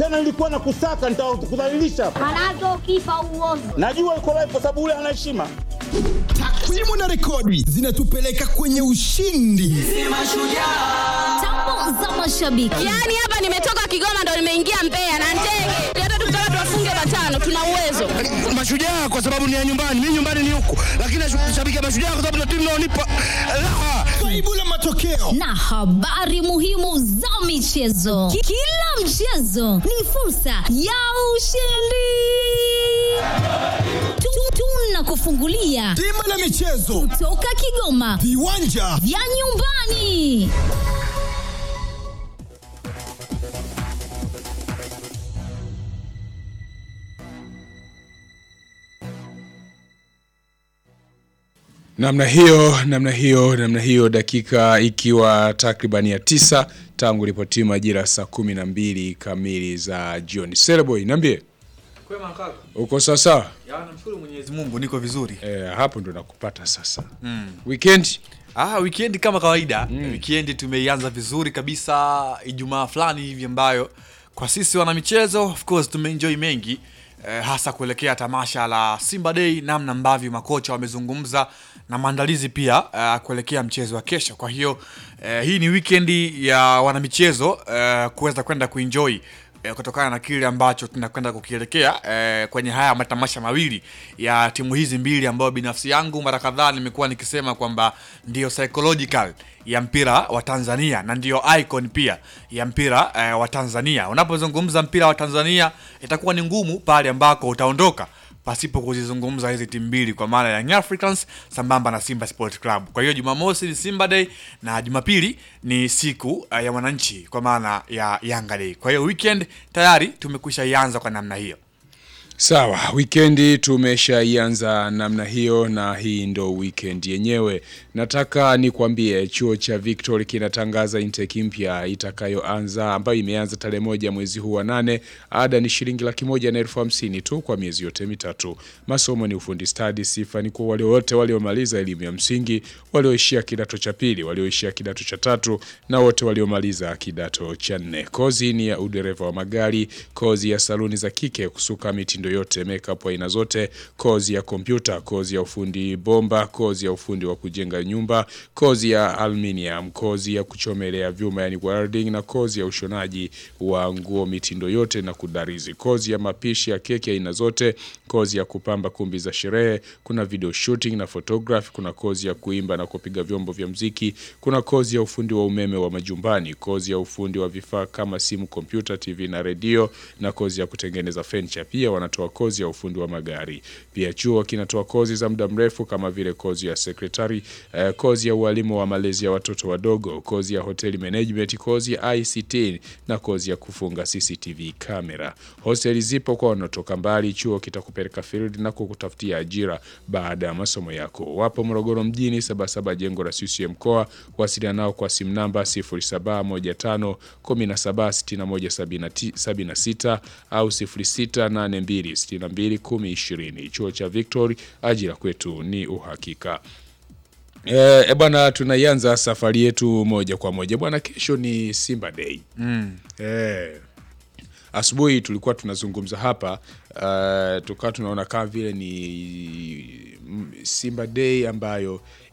tena nilikuwa na kusaka, nitakudhalilisha. Manake ukifa uozi. Najua uko live kwa sababu ule ana heshima. Takwimu na rekodi zinatupeleka kwenye ushindi. Tambo za mashabiki. Yaani hapa nimetoka Kigoma ndo nimeingia Mbeya na ndege. Hata tukitaka tuwafunge matano tuna uwezo. Mashujaa kwa sababu ni ya nyumbani, mimi nyumbani ni huku, lakini nashabikia Mashujaa kwa sababu ndio timu inaonipa raha. Faibu la matokeo na habari muhimu za michezo. Ki- Kila mchezo ni fursa ya ushindi. Tu- Tunakufungulia bima la michezo, toka Kigoma viwanja vya nyumbani. namna hiyo namna hiyo namna hiyo dakika ikiwa takriban ya tisa tangu ripotiwa majira saa kumi na mbili kamili za jioni seleboy niambie Kwema kaka. uko sawasawa Ya namshukuru Mwenyezi Mungu niko vizuri. e, hapo ndo nakupata sasa mm. weekend Ah, weekend kama kawaida. Mm. Weekend tumeianza vizuri kabisa Ijumaa fulani hivi ambayo kwa sisi wana michezo of course tumeenjoy mengi eh, hasa kuelekea tamasha la Simba Day, namna ambavyo makocha wamezungumza na maandalizi pia eh, kuelekea mchezo wa kesho. Kwa hiyo eh, hii ni weekend ya wanamichezo eh, kuweza kwenda kuenjoy eh, kutokana na kile ambacho tunakwenda kukielekea eh, kwenye haya matamasha mawili ya timu hizi mbili ambayo binafsi yangu mara kadhaa nimekuwa nikisema kwamba ndio psychological ya mpira wa Tanzania na ndiyo icon pia ya mpira eh, wa Tanzania. Unapozungumza mpira wa Tanzania itakuwa ni ngumu pale ambako utaondoka pasipo kuzizungumza hizi timu mbili kwa maana ya Young Africans sambamba na Simba Sport Club. Kwa hiyo Jumamosi ni Simba Day na Jumapili ni siku uh, ya wananchi kwa maana ya Yanga Day. Kwa hiyo weekend tayari tumekwisha ianza kwa namna hiyo. Sawa, wikendi tumeshaianza namna hiyo na hii ndo weekend yenyewe. Nataka nikwambie chuo cha Victory kinatangaza intake mpya itakayoanza ambayo imeanza tarehe moja mwezi huu wa nane. Ada ni shilingi laki moja na elfu hamsini tu kwa miezi yote mitatu. Masomo ni ufundi stadi. Sifa ni kwa wale wote waliomaliza elimu ya msingi, walioishia kidato cha pili, walioishia kidato cha tatu na wote waliomaliza kidato cha nne. Kozi ni ya udereva wa magari, kozi ya saluni za kike, kusuka mitindo yote, makeup aina zote, kozi ya kompyuta, kozi ya ufundi bomba, kozi ya ufundi wa kujenga nyumba, kozi ya aluminium, kozi ya kuchomelea vyuma yani welding, na kozi ya ushonaji wa nguo mitindo yote na kudarizi, kozi ya mapishi ya keki aina zote, kozi ya kupamba kumbi za sherehe, kuna video shooting na photography, kuna kozi ya kuimba na kupiga vyombo vya mziki, kuna kozi ya ufundi wa umeme wa majumbani, kozi ya ufundi wa vifaa kama simu, kompyuta, TV na redio, na kozi ya kutengeneza furniture. Pia wanatoa kozi ya ufundi wa magari. Pia chuo kinatoa kozi za muda mrefu kama vile kozi ya secretary, eh, kozi ya ualimu wa malezi ya watoto wadogo, kozi ya hotel management, kozi ya ICT na kozi ya kufunga CCTV kamera. Hosteli zipo kwa wanaotoka mbali. Chuo kitakupeleka field na kukutafutia ajira baada ya masomo yako. Wapo Morogoro mjini, Sabasaba, jengo la CCM mkoa. Wasiliana nao kwa simu namba 0715 176176 au 0682 62 1020. Chuo cha Victory, ajira kwetu ni uhakika. Eh, e bwana, tunaianza safari yetu moja kwa moja bwana. Kesho ni Simba Day Mm. eh, asubuhi tulikuwa tunazungumza hapa uh, tukawa tunaona kama vile ni mm, Simba Day ambayo